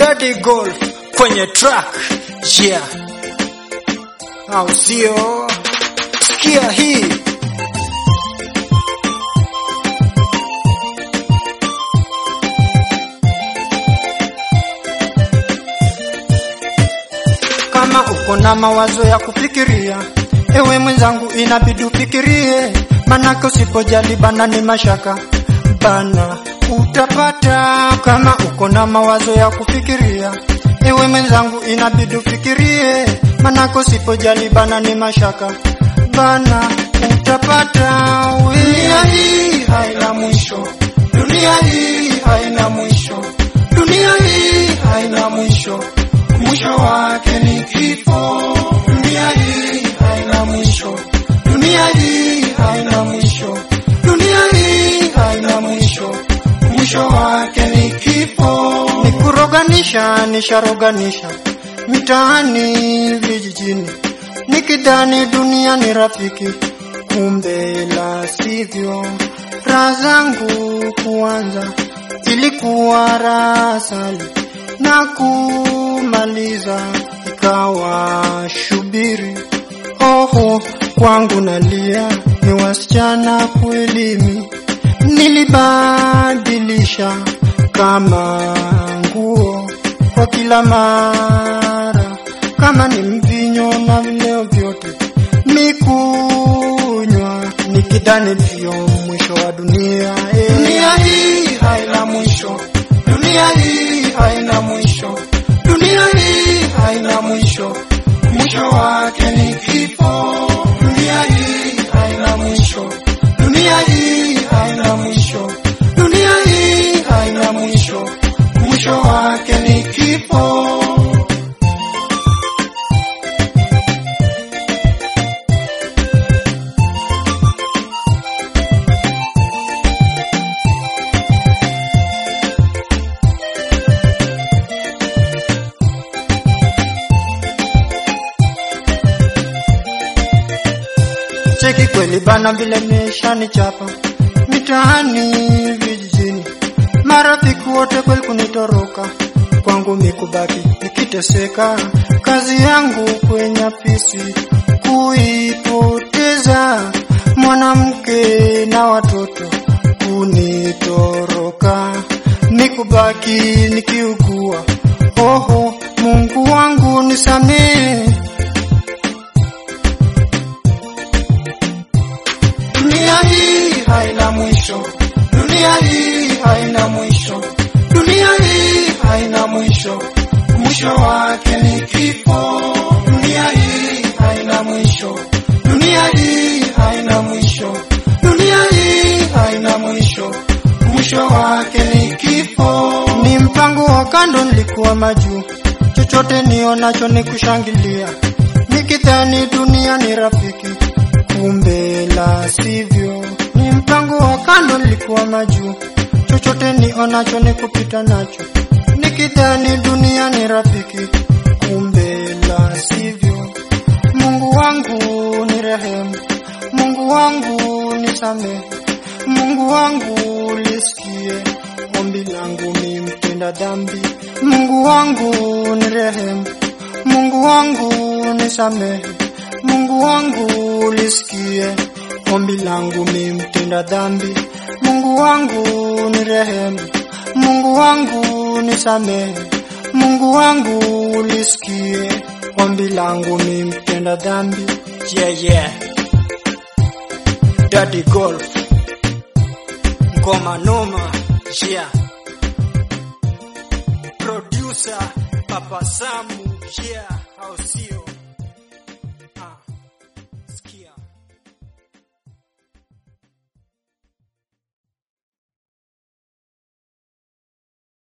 Daddy Golf kwenye track yeah, au sio? Sikia hii kama uko na mawazo ya kufikiria, ewe mwenzangu, inabidi ufikirie, manake usipojali bana ni mashaka bana utapata. Kama uko na mawazo ya kufikiria, ewe mwenzangu, inabidi ufikirie, manake usipojali bana ni mashaka bana utapata. Dunia hii haina mwisho, dunia hii haina mwisho, dunia hii haina mwisho mwisho wake ni kifo. Dunia hii haina mwisho, dunia hii haina mwisho, dunia hii haina mwisho, mwisho wake ni kifo. Ni kuroganisha, nisharoganisha mitaani, vijijini, nikidhani dunia ni rafiki, kumbe la sivyo. Raha zangu kuanza ilikuwa raha asali na kumaliza ikawa shubiri. Oho, kwangu nalia, ni wasichana kwelimi, nilibadilisha kama nguo kwa kila mara, kama ni mvinyo na vileo vyote mikunywa, nikidhani ndio mwisho wa dunia. Eh, dunia hii haina mwisho, dunia hii haina mwisho, dunia hii haina mwisho, mwisho wake ni kifo. Dunia hii haina mwisho, dunia hii haina mwisho, dunia hii haina mwisho, mwisho wake ni kifo. Cheki kweli bana, vile nishani chapa mitaani vijijini, marafiki wote kweli kunitoroka, kwangu mikubaki nikiteseka, kazi yangu kwenye afisi kuipoteza, mwanamke na watoto kunitoroka, mikubaki nikiugua. Oho, Mungu wangu nisamehe. Dunia hii haina mwisho, dunia hii haina mwisho, dunia hii haina mwisho, mwisho wake ni kifo. Dunia hii haina mwisho, dunia hii haina mwisho, dunia hii haina mwisho, mwisho wake ni kifo. Ni mpango wa kando, nilikuwa majuu, chochote nionacho ni kushangilia, nikidhani dunia ni rafiki kumbe la sivyo. Ni mpango wa kando, nilikuwa majuu, chochote nionacho ni kupita nacho, nikidhani dunia ni rafiki, kumbe la sivyo. Mungu wangu ni rehemu, Mungu wangu nisamehe, Mungu wangu lisikie ombi langu, mi mtenda dhambi. Mungu wangu ni rehemu, Mungu wangu nisamehe Mungu wangu lisikie ombi langu, mi mtenda dhambi. Mungu wangu ni rehemu, Mungu wangu nisamehe, Mungu wangu lisikie ombi langu, mi mtenda dhambi. Yeah, yeah. Daddy Golf ngoma noma, yeah. Producer Papa Samu, yeah, au sio?